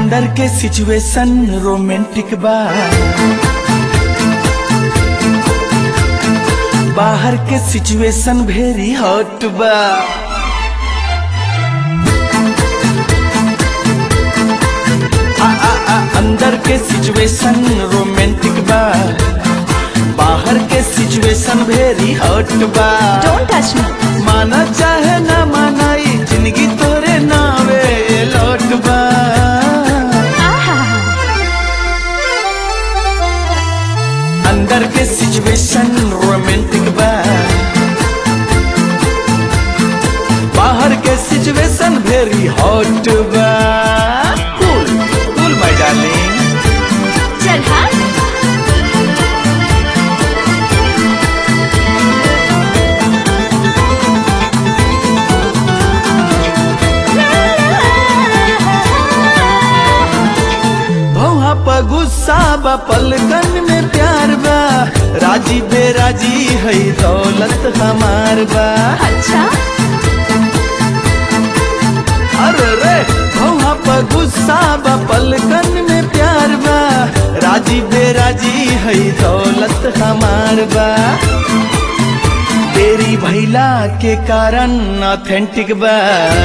अंदर के situation romantic बा बाहर के सिचुएशन वेरी हॉट बा आ, आ, आ, अंदर के सिचुएशन रोमांटिक बा बाहर के सिचुएशन वेरी हॉट बा डोंट टच मी माना चाहे ना मानाई जिंदगी तोरे नावे लौट बा अंदर के सिचुएशन रोमांटिक बा बाहर के सिचुएशन वेरी हॉट बा कूल कूल माय डार्लिंग चल हाँ भौहा पर गुस्सा बा पलकन में प्यार बा राजी बेराजी है दौलत हमार बा अच्छा अरे रे भौहा पर गुस्सा बा पलकन में प्यार बा राजी बेराजी है दौलत हमार बा तेरी भैला के कारण ऑथेंटिक बा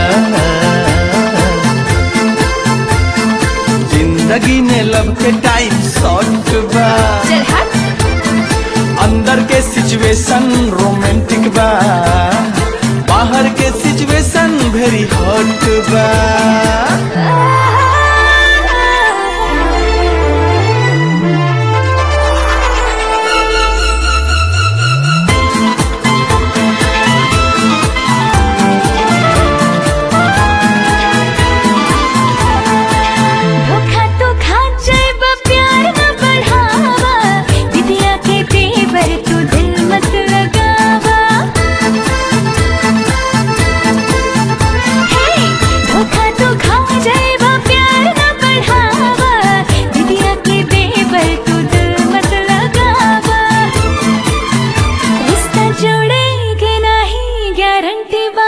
जिंदगी में लब के टाइम शॉर्ट बा चल हाँ अंदर के सिचुएशन रोमांटिक बा बाहर के सिचुएशन वेरी हॉट बा धोखा तो खा जाएबा प्यार न बढ़ावा विद्या के तेवर तू दिल मत लगावा हे धोखा तो खा जाएबा प्यार न बढ़ावा विद्या के तेवर तू दिल मत लगावा रिश्ता जोड़ेगे नहीं गारंटी बा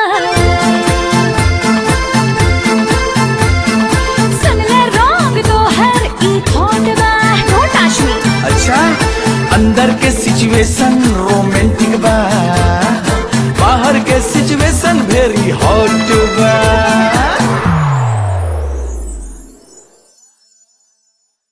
सुन ले रॉन्ग तो हर ई थॉट बा डोंट टच मी अच्छा अंदर के सिचुएशन रोमांटिक बा बाहर के सिचुएशन वेरी हॉट बा